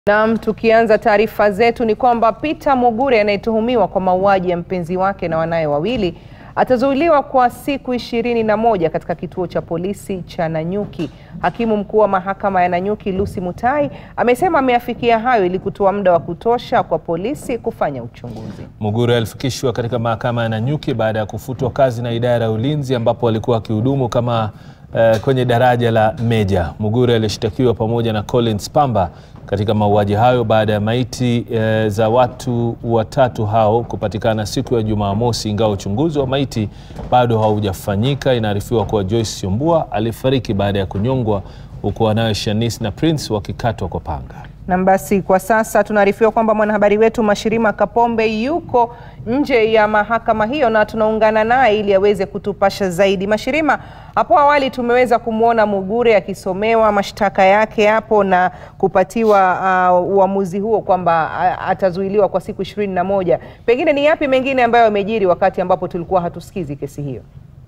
Naam, tukianza taarifa zetu ni kwamba Peter Mugure anayetuhumiwa kwa mauaji ya mpenzi wake na wanawe wawili atazuiliwa kwa siku ishirini na moja katika kituo cha polisi cha Nanyuki. Hakimu mkuu wa mahakama ya Nanyuki Lucy Mutai amesema ameafikia hayo ili kutoa muda wa kutosha kwa polisi kufanya uchunguzi. Mugure alifikishwa katika mahakama ya Nanyuki baada ya kufutwa kazi na idara ya ulinzi ambapo alikuwa akihudumu kama uh, kwenye daraja la meja. Mugure alishtakiwa pamoja na Collins Pamba katika mauaji hayo baada ya maiti uh, za watu watatu hao kupatikana siku ya Jumamosi, ingawa uchunguzi wa maiti bado haujafanyika. Inaarifiwa kuwa Joyce Siombua alifariki baada ya kunyongwa huku wanawe Shanice na Prince wakikatwa kwa panga. Na basi kwa sasa tunaarifiwa kwamba mwanahabari wetu Mashirima Kapombe yuko nje ya mahakama hiyo na tunaungana naye ili aweze kutupasha zaidi. Mashirima, hapo awali tumeweza kumwona Mugure akisomewa mashtaka yake hapo na kupatiwa uh, uamuzi huo kwamba uh, atazuiliwa kwa siku ishirini na moja. Pengine ni yapi mengine ambayo yamejiri wakati ambapo tulikuwa hatusikizi kesi hiyo?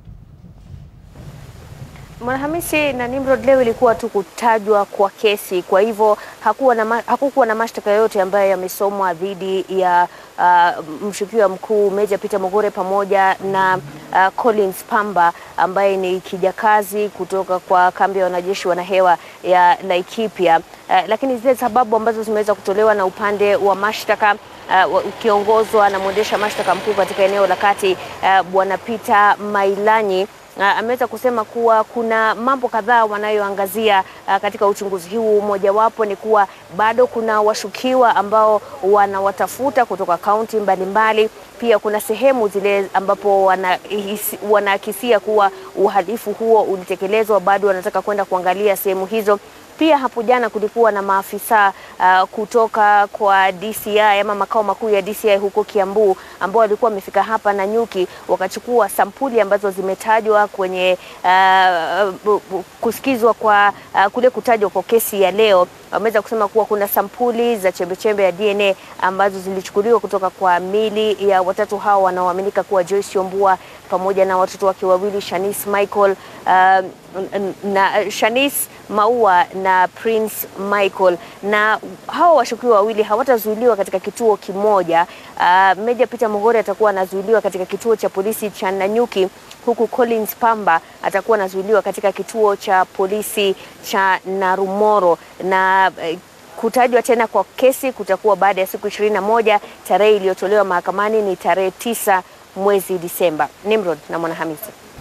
Mwanahamisi na Nimrod, leo ilikuwa tu kutajwa kwa kesi, kwa hivyo hakuwa na hakukuwa na mashtaka yoyote ambayo yamesomwa dhidi ya uh, mshukiwa mkuu Meja Peter Mugure pamoja na uh, Collins Pamba ambaye ni kijakazi kutoka kwa kambi ya wanajeshi wanahewa ya Laikipia. Uh, lakini zile sababu ambazo zimeweza kutolewa na upande wa mashtaka uh, ukiongozwa na mwendesha mashtaka mkuu katika eneo la kati uh, Bwana Peter Mailanyi Uh, ameweza kusema kuwa kuna mambo kadhaa wanayoangazia uh, katika uchunguzi huu. Mojawapo ni kuwa bado kuna washukiwa ambao wanawatafuta kutoka kaunti mbalimbali. Pia kuna sehemu zile ambapo wanaakisia kuwa uhalifu huo ulitekelezwa, bado wanataka kwenda kuangalia sehemu hizo. Pia hapo jana kulikuwa na maafisa uh, kutoka kwa DCI ama makao makuu ya DCI huko Kiambu ambao walikuwa wamefika hapa Nanyuki wakachukua sampuli ambazo zimetajwa kwenye uh, kusikizwa kwa uh, kule kutajwa kwa kesi ya leo. Wameweza kusema kuwa kuna sampuli za chembechembe ya DNA ambazo zilichukuliwa kutoka kwa mili ya watatu hao wanaoaminika kuwa Joyce Siombua pamoja na watoto wake wawili Shanice Michael uh, na Shanice Maua na Prince Michael, na hao washukiwa wawili hawatazuiliwa katika kituo kimoja. Uh, Meja Peter Mugure atakuwa anazuiliwa katika kituo cha polisi cha Nanyuki, huku Collins Pamba atakuwa anazuiliwa katika kituo cha polisi cha Narumoro na uh, kutajwa tena kwa kesi kutakuwa baada ya siku ishirini na moja. Tarehe iliyotolewa mahakamani ni tarehe tisa mwezi Disemba. Nimrod na Mwanahamisi.